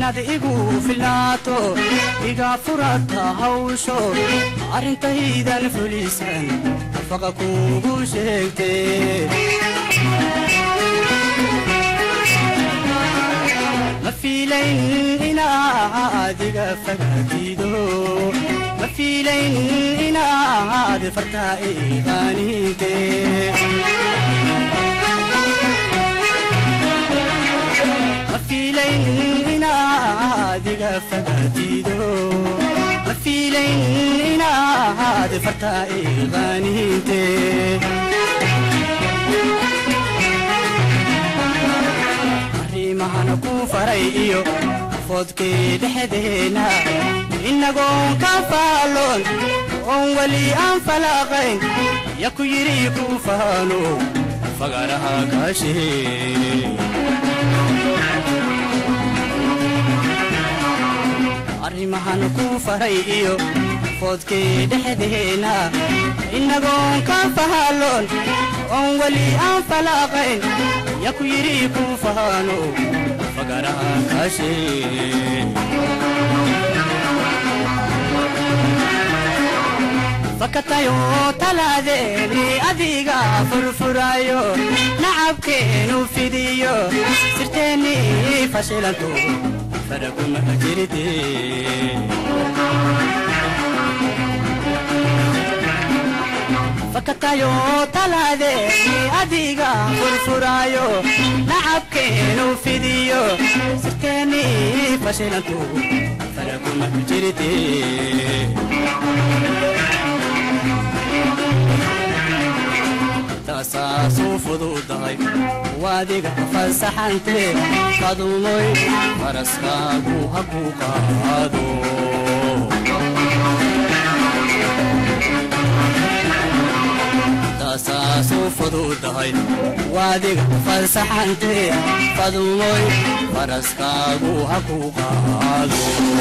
inaad igu filnaato iga furata hawsho arrintaydan fulisan faqa kuugu sheegtee ma fiilayn inaad iga fagaatido ma fiilayn inaad fartaa iqaaninte ma fiilayn inaad iga fagaatido ma fiilayn inaad fartaa iqaaninte arrimahana ku faray iyo foodkii dhexdeena innagoon ka faalloon oon weli aan falaaqayn ya ku yidhi ku faano fagaraha kaashee arrimahana ku faray iyo foodkii dhexdeena innagoon ka faalloon oon weli aan falaaqayn ya ku yidhi ku faano fagaraha kaashee fakatayo talaadeeni adiga furfurayo nacabkeenu fidiyo sirteeni fashilanto faraguma jirte fakatayo talaadeeni adiga furfurayo nacabkeenu fidiyo sirteeni fashilanto faraguma jirte tasaasuu fududahay waadiga fasaxante qadumoy faraskaagu haku qaado tasaasuu fududahay waadiga fasaxante qadumoy faraskaagu haku qaado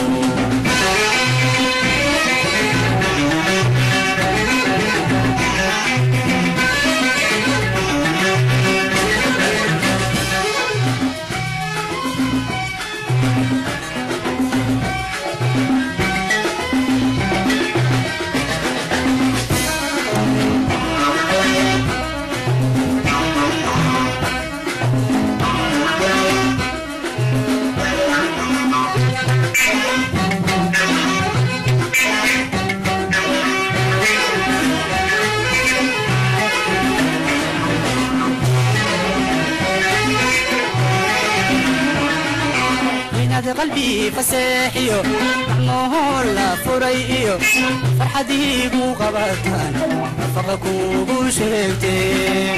inaad qalbii faseexiyo macnohoo la furay iyo farxadiigu qabataan faqa kuugu sheegtee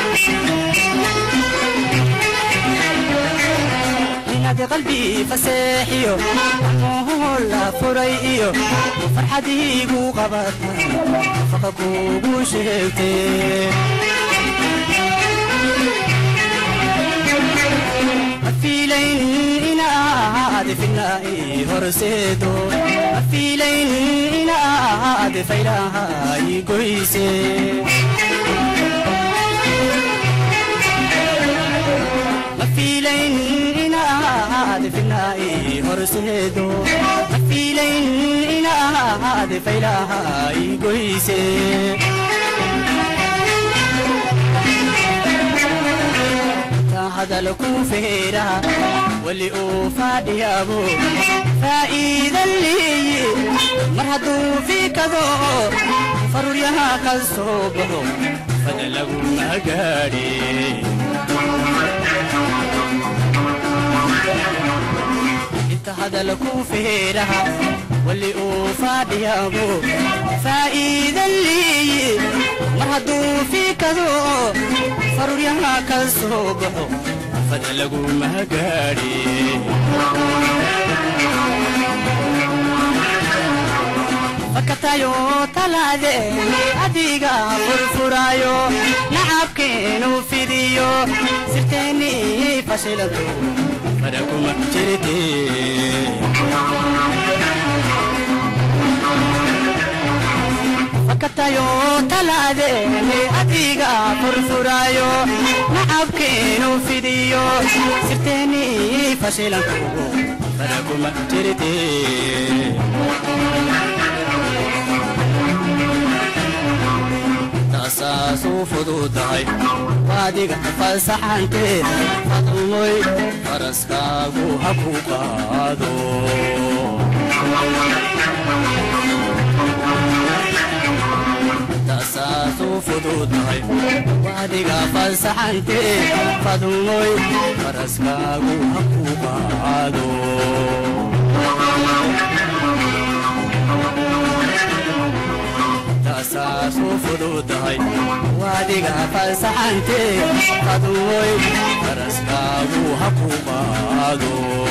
inaad qalbii faseexiyo macnohoo la furay iyo farxadiigu qabataan faqa kuugu sheegtee afiilayn inaad finaa'i horseedo afiilayn inaad faylahaay goyse afiilayn inaad finaa'i horseedo afiilayn inaad faylahaay goyse hadal ku feera weli uu faadhiyaabo faa'iidan leeye mar hadduu fiikado faruryaha ka soo baxo fada laguma gaadhe inta hadal ku feera weli uu faadhiyaabo faa'iidan leeye mar hadduu fiikado faruryaha ka soo baxo fada laguma gaadhe fakatayo talaadeeni adiga furfurayo nacabkeenu fidiyo sirteeni fashilanto faraguma jirte fakatayo talaadeeni adiga furfurayo nacabkeenu fidiyo sirteeni fashilanto barakuma jirte tasaasuu fududahay waadiga fasaxante fadmoy faraskaagu ha ku qaado tasaasuu fududahay waadiga fasaxante fadmoy faraskaagu ha ku qaado tasaasuu fududahay waadiga fasaxante fadmoy faraskaagu ha ku qaado